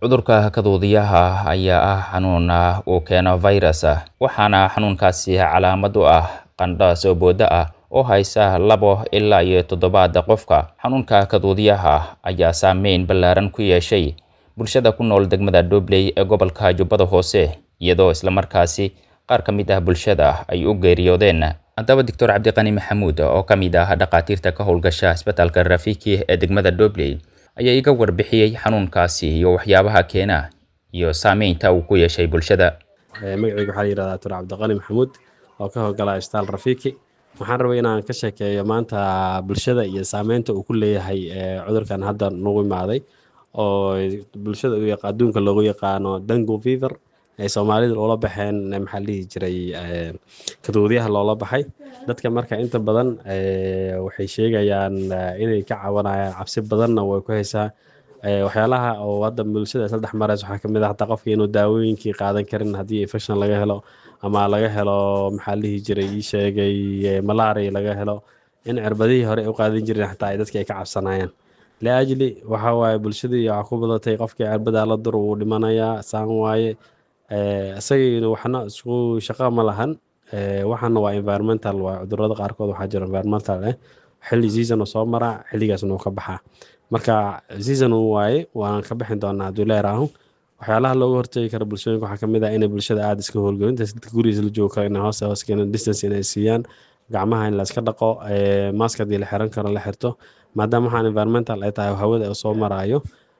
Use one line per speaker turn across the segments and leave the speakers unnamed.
Cudurka kaduudiyaha ayaa ah xanuun uu keeno fayras, waxaana xanuunkaasi calaamad u ah qandho soo booda ah oo haysa labo ilaa iyo toddobaad qofka. Xanuunka kaduudiyaha ayaa saameyn ballaaran ku yeeshay bulshada ku nool degmada Dobley ee gobolka Jubbada Hoose, iyadoo isla markaasi qaar ka mid ah bulshada ay u geeriyoodeen. Haddaba Dr. Cabdiqani Maxamuud oo ka mid ah dhakhaatiirta ka howlgasha isbitaalka Rafiki ee degmada Dobley ayaa iga warbixiyey xanuunkaasi iyo waxyaabaha keena iyo saameynta uu ku yeeshay bulshada.
magacayga waxaa la yidhahdaa Dr. Cabdiqani Maxamuud oo ka howlgala isbitaal Rafiki waxaan rabay inaan ka sheekeeyo maanta bulshada iyo saameynta uu ku leeyahay cudurkan hadda nagu imaaday oo bulshada adduunka loogu yaqaano dengue fever ay soomaalida loola baxeen maxaa la dhihi jiray kaduudiyaha loola baxay dadka marka inta badan waxay sheegayaan inay ka cabanayaan cabsi badanna way ku haysaa waxyaalaha oo hadda bulshada isla dhex maraysa waxaa kamid ah hataa qofka inuu daawooyinkii qaadan karin haddii infection laga helo ama laga helo maxaa la dhihi jiray ii sheegay malaria laga helo in cirbadihii hore u qaadan jireen xataa ay dadka ay ka cabsanayaan liajli waxaa waaye bulshadii waxaa ku badatay qofkii cirbadaa la dur wuu dhimanayaa saan waaye isagiina waxna isku shaqo ma lahan waxaana waa environmental waa cudurada qaarkood waxaa jira environmental eh xilli season oo soo maraa xilligaasna uu ka baxaa marka season uu waaye waan ka bixin doonaa hadduu leeraaho waxyaalaha looga hortegi kara bulshooyinka waxaa kamid ah inay bulshada aada iska howlgelin dadka gurigiisa la joogo kale inay hoose hoos keenan distance inay siiyaan gacmaha in la iska dhaqo mask haddii la xiran karo la xirto maadaama waxaan environmental ay tahay hawada oo soo maraayo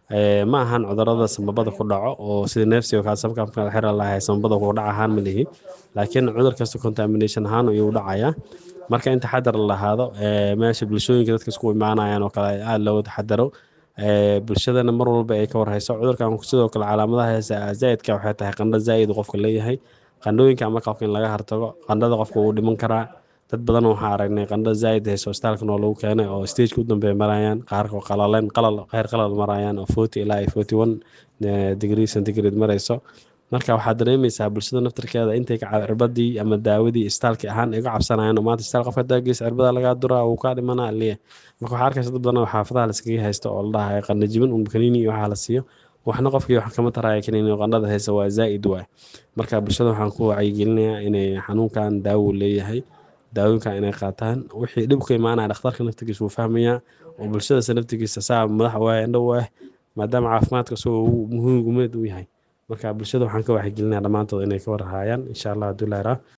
ma ahan cudurada samabada ku dhaco oo sida neefsiga kaasabka la xira lahay samabada ku dhac ahaan ma lihi laakiin cudur kasta contamination ahaan ayuu dhacayaa marka in taxadar la lahaado meesha bulshooyinka dadka isku imaanayaan oo kale aada looga taxadaro bulshadana mar walba ay ka warhayso cudurkan sidoo kale calaamadaha heesa zaa'idka waxay tahay qandho zaa'id qofka leeyahay qandhooyinka ama qofka in laga hartago qandhada qofka wuu dhiman karaa dad badan waxaa aragnay qandho zaa'id hayso isbitaalkan oo lagu keenay oo stageka u dambeeya marayaan qaarka qalaleen qalal kheyr qalal marayaan oo forty ilaa iyo forty one degree centigrade marayso marka waxaad dareemaysaa bulshada naftarkeeda intay ka cirbadii ama daawadii isbitaalki ahaan ay uga cabsanayaan oo maanta isbitaal qofka daagiisa cirbada lagaa duraa wuu kaa dhimanaa liya marka waxaa arkaysa dad badan oo xaafadaha laskaga haysto oo la dhahayo qandho jibin un kaniini iyo waxaa la siiyo waxna qofkii wax kama taraya kaniini oo qandhada haysa waa zaa'id waay marka bulshada waxaan ku wacyigelinayaa inay xanuunkan daawo leeyahay daawooyinka inay qaataan wixii dhib ka imaanaya dhakhtarka naftigiisa wuu fahmayaa oo bulshadasa naftigiisa saa madax waaya indho waah maadaama caafimaadka isagoo muhiim gumeed u yahay marka bulshada waxaan ka waxyigelinayaa dhammaantood inay ka warhaayaan insha allah hadduu leeraa